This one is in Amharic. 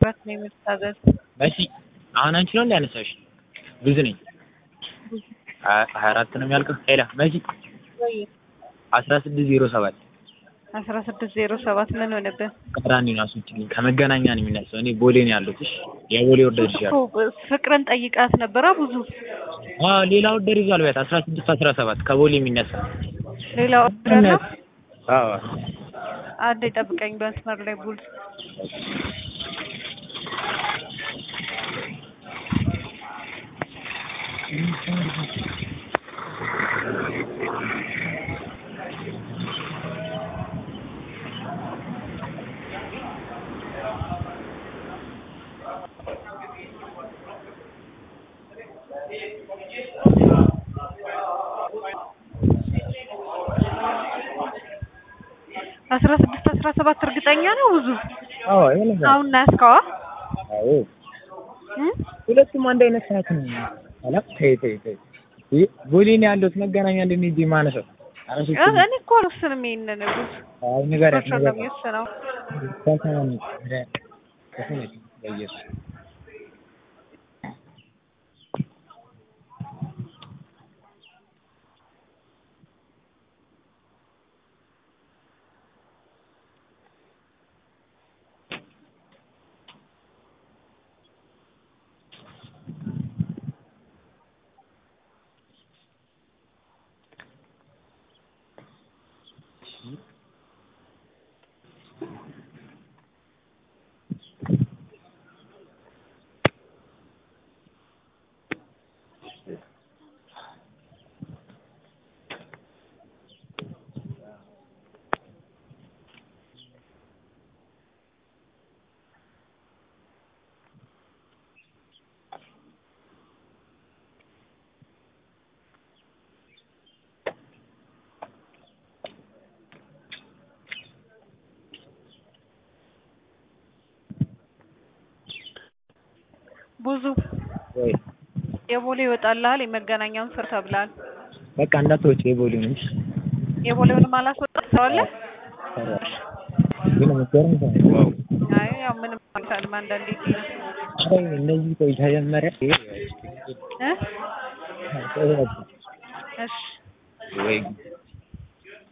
ረት ነው የምታዘዝ መሲ አሁን አንቺ ነው እንዳነሳሽ ብዙ ነኝ ሀያ አራት ነው የሚያልቀው ሄላ መሲ ወይ አስራ ስድስት ዜሮ ሰባት አስራ ስድስት ዜሮ ሰባት ምን ሆነብን? ቀራኒ ነው አስወጪልኝ ከመገናኛ ነው የሚነሳው እኔ ቦሌ ነው ያለሁት እሺ የቦሌ ኦርደር ይዣለሁ እኮ ፍቅርን ጠይቃት ነበረ ብዙ አዎ ሌላ ኦርደር ይዟል ቢያት አስራ ስድስት አስራ ሰባት ከቦሌ የሚነሳ ሌላ ኦርደር ነው። አዎ አንዴ ጠብቀኝ በመስመር ላይ ቡል አስራ ስድስት አስራ ሰባት እርግጠኛ ነው ብዙ አዎ ይሄ አሁን ናስካዋ አዎ ሁለቱም አንድ አይነት ሰዓት ነው አላ ተይ ተይ ተይ ይህ ቦሌ ነው ያለሁት መገናኛ እንድንሄድ ማነሰው አረሱ እኔ እኮ አልወስንም ይሄንን ብዙ አይ ንገሪያት ነው ንገሪያት የሚወስነው ተሰማኝ ከሰማኝ በኢየሱስ ብዙ ወይ የቦሌ ይወጣልሃል የመገናኛውን ስር ተብላል በቃ እንዳትወጪ የቦሌውን እሺ የቦሌውንም አላስወጣም ሰዋለ ግን የምትገርም ሰው ነች። ዋው አይ ያው ምንም አይታልም አንዳንዴ አይ እነዚህ ቆይ ተጀመረ እ እሺ ወይ